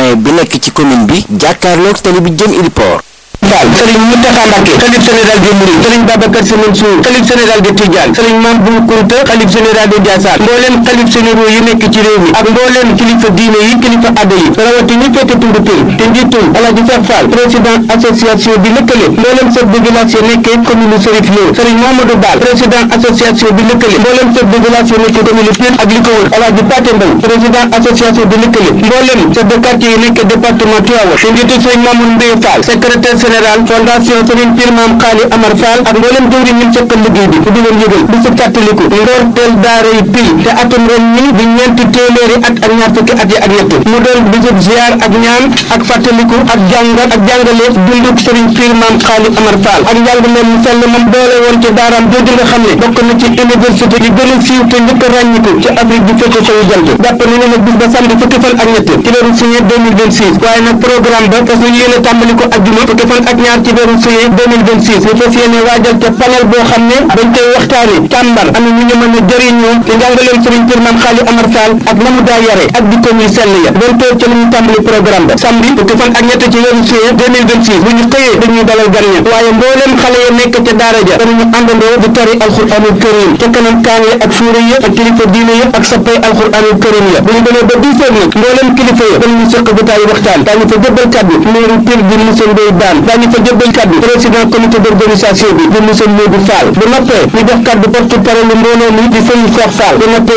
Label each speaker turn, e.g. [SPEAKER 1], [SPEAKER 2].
[SPEAKER 1] point bi nekk ci commune bi jàkkaarloog tali bi jëm Iliport
[SPEAKER 2] Fall Serigne Mountakha Mbacké xalif général des Mourides Serigne Babacar Sy Mansour xalif général de Tidiane Serigne Mame Bou Kounta xalif général de Ndiassane mbooleem xalif généraux yi nekk ci réew mi ak mbooleem kilifa diine yi kilifa adda yi rawati ñu féete tundu pil te njiitul Alaaji Cheikh Fall président association bi lëkkale mbooleem chef de village yi nekkee commune Serif Lo Serigne Mamadou Bal président association bi lëkkale mbooleem chef de village yi nekkee commune Pire ak li ko wër Alaaji Paté Mbaw président association bi lëkkale mbooleem chef de quartier yi nekkee département Tivaouane te njiitul Serigne Mamoun Mbaye Fall secrétaire général fondation Serigne Pire Mame Khali Amar Fall ak mboolem jëwriñ ñi seqal liggéey bi di leen yëgal bi si fàttaliku ndorteel daara yi pil te atum ren ñi di ñeenti téeméeri at ak ñaar fukki at yi ak ñett mu doon bisub ziar ak ñaan ak fàttaliku ak jàngat ak jàngale dunduk Serigne Pire Mame Khali Amar Fall ak njàngale mu sell moom doole woon ci daaraam jooju nga xam ne bokk na ci université yi gën a siiw te njëkk a ràññiku ci Afrique bi fekk sowu jant jàpp ni ne nag bis ba samedi fukki fan ak ñett ci weeru juillet 2026 waaye nag programme ba fas ñu yéene tàmbali ko ajjuma fukki fan ak ñaar ci weeru juillet 2026 ñu fas yéene waajal ca panel boo xam ne dañ koy waxtaane càmbar am ñu ñu mën a jëriñoo ci njàngaleem Serigne Pire Mame Khali Amar Fall ak na mu daa yare ak jikko muy sell ya doon toog ci la ñu tàmbali programme ba samedi fukki fan ak ñett ci weeru juillet 2026 bu ñu xëyee dañuy dalal gan ña waaye mbooleem xale ya nekk ca daara ja danañu àndandoo di tari alxuraanul karim ca kanam kaan ya ak fuure ya ak kilifa diine ya ak sappay alxuraanul karim ya bu ñu demee ba 10 heures nag mbooleem kilifa ya danañu sëq jotaayu waxtaan daañu fa jëbbal kaddu meeru Pire bi monsieur Ndoye Bane daañu fa jëbbal kaddu président comité d'organisation bi di monsieur Modou Fall bu noppee ñu jox kaddu porte parole mbooloo mi di Serigne Cheikh Fall bu noppee